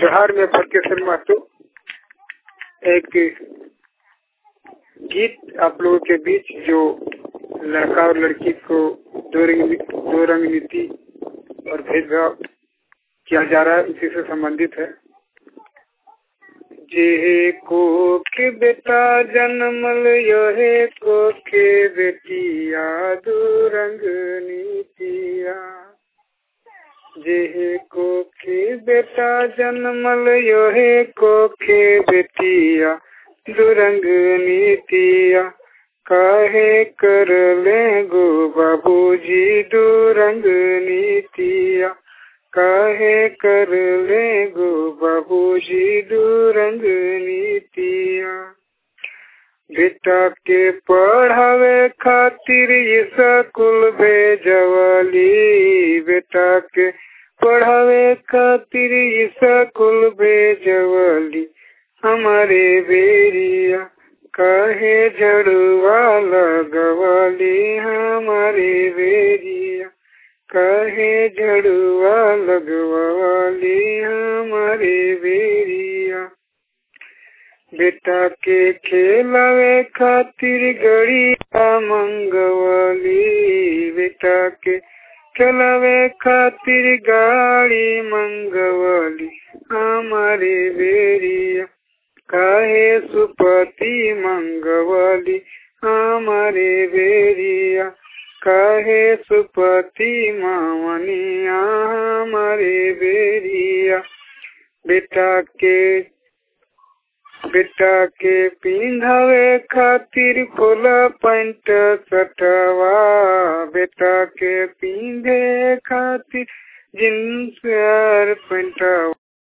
जोहार में फटकेश्वर महतो एक गीत आप लोगों के बीच जो लड़का और लड़की को दो रंग दो रंग नीति और भेदभाव किया जा रहा है इसी से संबंधित है जे को के बेटा जन्मल यहे को के बेटिया दो रंग नीतिया जेहे को के बेटा जन्मल योहे को के बेटिया दुरंग नीतिया काहे कर ले गो बाबूजी दुरंग नीतिया काहे कर ले गो बाबूजी दुरंग नीतिया बेटा के पढ़ावे खातिर ये स्कूल भेजवली बेटा के पढ़ावे खातिर ये स्कूल भेजवली हमारे बेरिया कहे झड़ुआ लगवली हमारे बेरिया कहे झड़ुआ लगवली हमारे बेरिया बेटा के खेलावे खातिर गड़िया मंगवली बेटा के खेलावे खातिर गाड़ी मंगवली हमारे बेरिया काहे सुपति मंगवली हमारे बेरिया काहे सुपति मावनिया हमारे बेरिया बेटा के बेटा के पिंधावे खातिर खोला पैंट सटवा बेटा के पिंधे खातिर जींस और पैंटवा